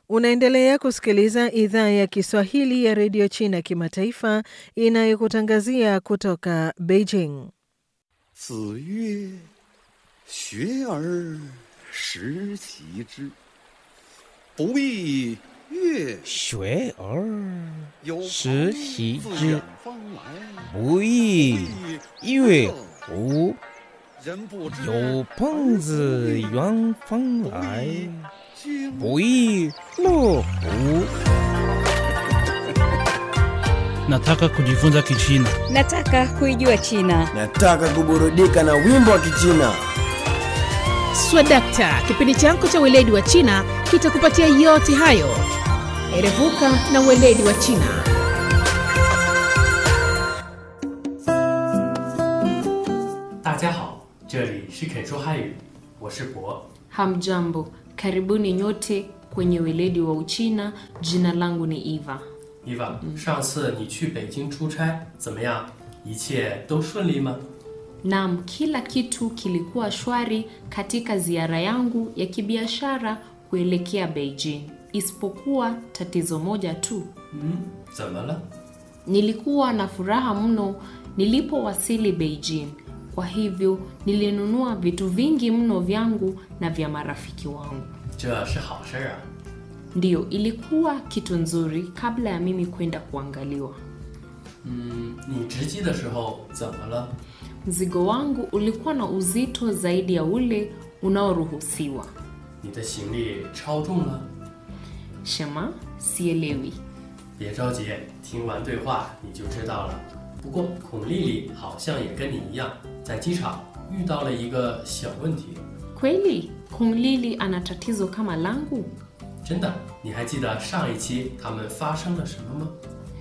Unaendelea kusikiliza idhaa ya Kiswahili ya redio China kimataifa inayokutangazia kutoka Beijing. 子曰：“学而时齐之，不亦乐学而有时朋习自之远方来， 不亦乐乎？ 人不知有朋自远方来， 经不亦乐乎？ Nataka kujifunza Kichina. Nataka kuijua China. Nataka kuburudika na wimbo wa Kichina. Swadakta, kipindi chako cha weledi wa China kitakupatia yote hayo. Erevuka na weledi wa China. 大家好，这里是肯说汉语，我是博。 Hamjambo, karibuni nyote kwenye weledi wa Uchina. Jina langu ni Eva. 伊娃，上次你去北京出差怎么样？一切都顺利吗？ Naam, kila kitu kilikuwa shwari katika ziara yangu ya kibiashara kuelekea Beijing, isipokuwa tatizo moja tu. 嗯，怎么了？ Nilikuwa na furaha mno nilipowasili Beijing. Kwa hivyo nilinunua vitu vingi mno vyangu na vya marafiki wangu. 这是好事儿啊！ Ndiyo, ilikuwa kitu nzuri kabla ya mimi kwenda kuangaliwa. 嗯，你值机的时候怎么了？ Mzigo wangu ulikuwa na uzito zaidi ya ule unaoruhusiwa. 你的行李超重了？ Shema, sielewi. 别着急，听完对话你就知道了。不过孔丽丽好像也跟你一样，在机场遇到了一个小问题。 Kweli Kung Lili ana tatizo kama langu? 真的，你还记得上一期他们发生了什么吗？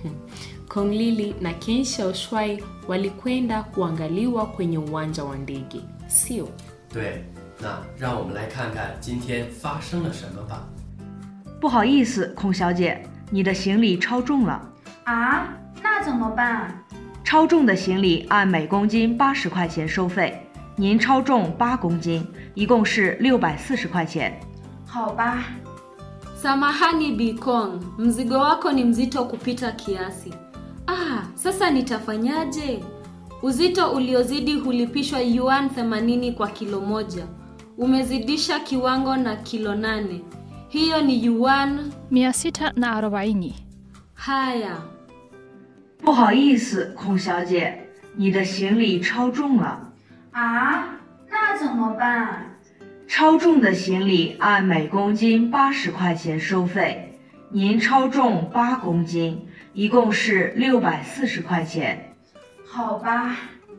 Kung Lili na Ken Shaoshwai walikwenda kuangaliwa kwenye uwanja wa ndege, sio? 对，那让我们来看看今天发生了什么吧。 不好意思，孔小姐，你的行李超重了。 啊，那怎么办？ 超重的行李按每公斤八十块钱收费，您超重八公斤，一共是六百四十块钱。 好吧， Samahani Bikong, mzigo wako ni mzito kupita kiasi. Ah, sasa nitafanyaje? Uzito uliozidi hulipishwa yuan 80 kwa kilo moja. Umezidisha kiwango na kilo nane. Hiyo ni yuan 640. haya. 不好意思，孔小姐，你的行李超重了。 啊，那怎么办？ 超重的行李按每公斤八十块钱收费，您超重八公斤，一共是六百四十块钱。 好吧，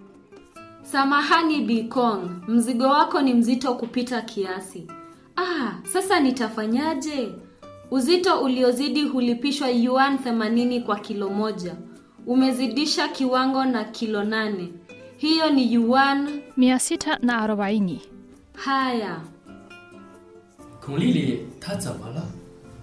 Samahani Bikong, mzigo wako ni mzito kupita kiasi. Ah, sasa nitafanyaje? Uzito uliozidi hulipishwa yuan 80 kwa kilo moja. Umezidisha kiwango na kilo nane. Hiyo ni yuan 640. haya. 孔丽丽她怎么了？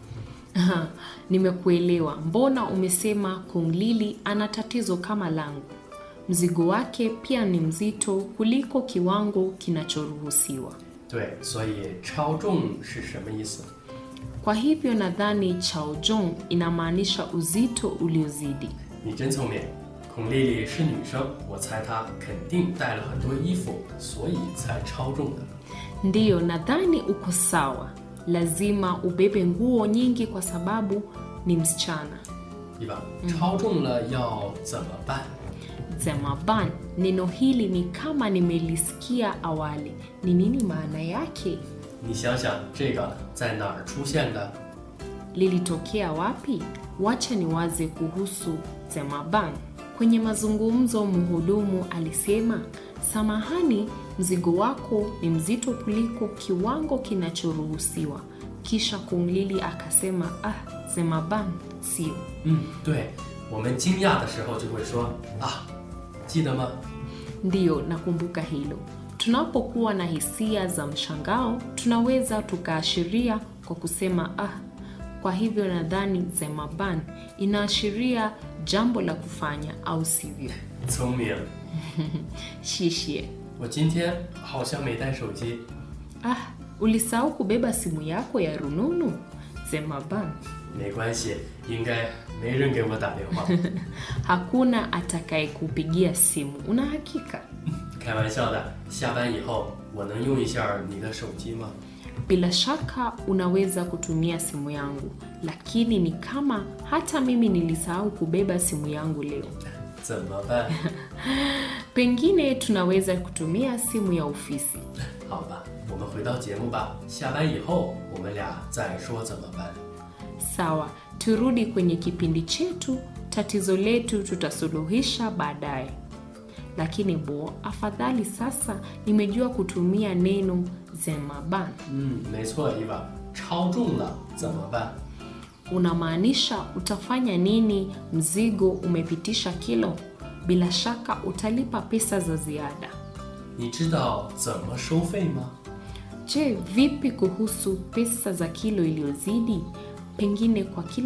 Nimekuelewa. Mbona umesema Kung Lili ana tatizo kama langu? Mzigo wake pia ni mzito kuliko kiwango kinachoruhusiwa. 对，所以超重是什么意思？ Kwa hivyo nadhani chaojong inamaanisha uzito uliozidi. 你真聪明。孔丽丽是女生，我猜她肯定带了很多衣服，所以才超重的。 Ndiyo, nadhani uko sawa. Lazima ubebe nguo nyingi kwa sababu ni msichana. 对吧？超重了要怎么办？ Zemaban, neno hili ni kama nimelisikia awali. Ni nini maana yake? 你想想，这个在哪儿出现的？ Lilitokea wapi? Wacha niwaze kuhusu Zemaban. Kwenye mazungumzo, mhudumu alisema, samahani, mzigo wako ni mzito kuliko kiwango kinachoruhusiwa. Kisha Kunglili akasema, ah, Zemaban sio. 嗯，对，我们惊讶的时候就会说啊，记得吗？ Ndiyo, nakumbuka hilo. Tunapokuwa na hisia za mshangao, tunaweza tukaashiria kwa kusema ah. Kwa hivyo nadhani Zemaban inaashiria jambo la kufanya, au sivyo? 聪明。 Shishie. 我今天好像没带手机。 Ah, ulisahau kubeba simu yako ya rununu? zemaban 没关系，应该没人给我打电话。 hakuna atakayekupigia simu una hakika 开玩笑的，下班以后我能用一下你的手机吗？ bila shaka unaweza kutumia simu yangu lakini ni kama hata mimi nilisahau kubeba simu yangu leo 怎么办？ pengine tunaweza kutumia simu ya ofisi 好吧，我们回到节目吧。下班以后我们俩再说怎么办。 sawa turudi kwenye kipindi chetu tatizo letu tutasuluhisha baadaye lakini bo afadhali sasa nimejua kutumia neno zemaban 嗯，没错，伊娃，超重了怎么办？ unamaanisha utafanya nini mzigo umepitisha kilo bila shaka utalipa pesa za ziada 你知道怎么收费吗？ je vipi kuhusu pesa za kilo iliyozidi pengine kwa kilo